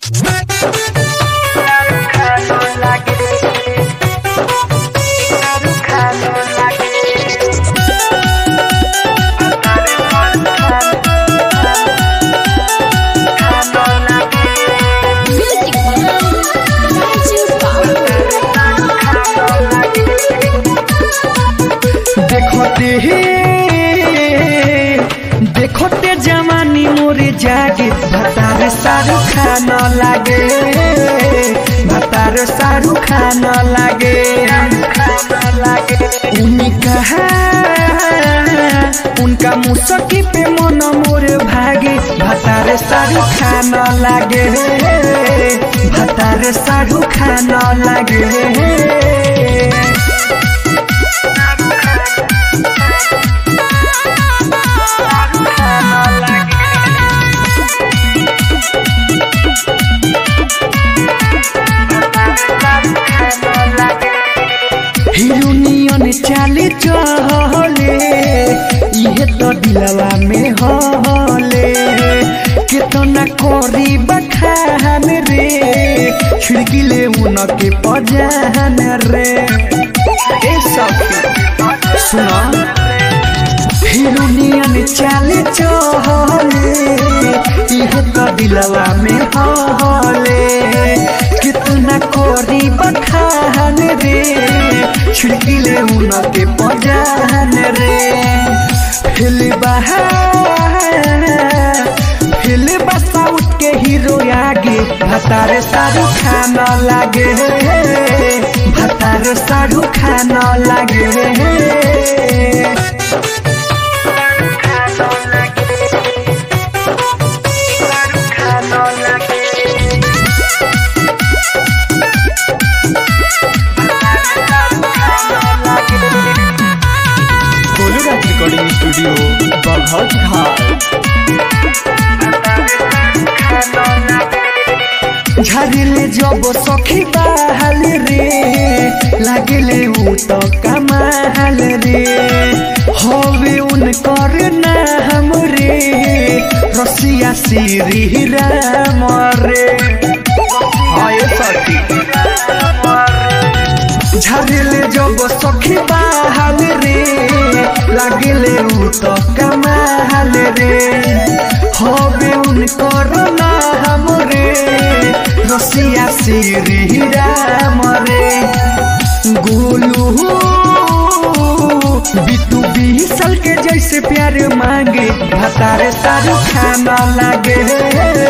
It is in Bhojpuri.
देखते हे देखते जवानी मोरे जागे भतार सारू खान लागे भतार सारू खान लागे उनका उनका मुसकी पे मन मोरे भागे भतार सारू खान लागे भतार सारू खान लागे हिरोनियन चाले चहले इहे तो दिलवा में हले केतना करी बखान रे खिड़की ले उनके पजान रे ए सखी सुना हिरोनियन चाले चहले इहे तो दिलवा में हले कितना कोरी बखान रे छिड़की ले उनके पजान रे फिल फिल साउथ के हीरो आगे भतार सारू खान लागे भतार सारू खान लागे गोलूराज रिकॉर्डिंग स्टूडियो बघौत घाट झरिले जब सखी बहाल रे लागले ऊ तो कमाल रे हवे उनकर नाम रे रसिया श्री राम रे हाय सखी झरिले जब सखी बहाल रे लागले ऊ तो कमाल रे हवे उनकर नाम रे रसिया श्री राम रे गोलू बितू बीसल के जैसे प्यार मांगे भतारे सारू खाना लागे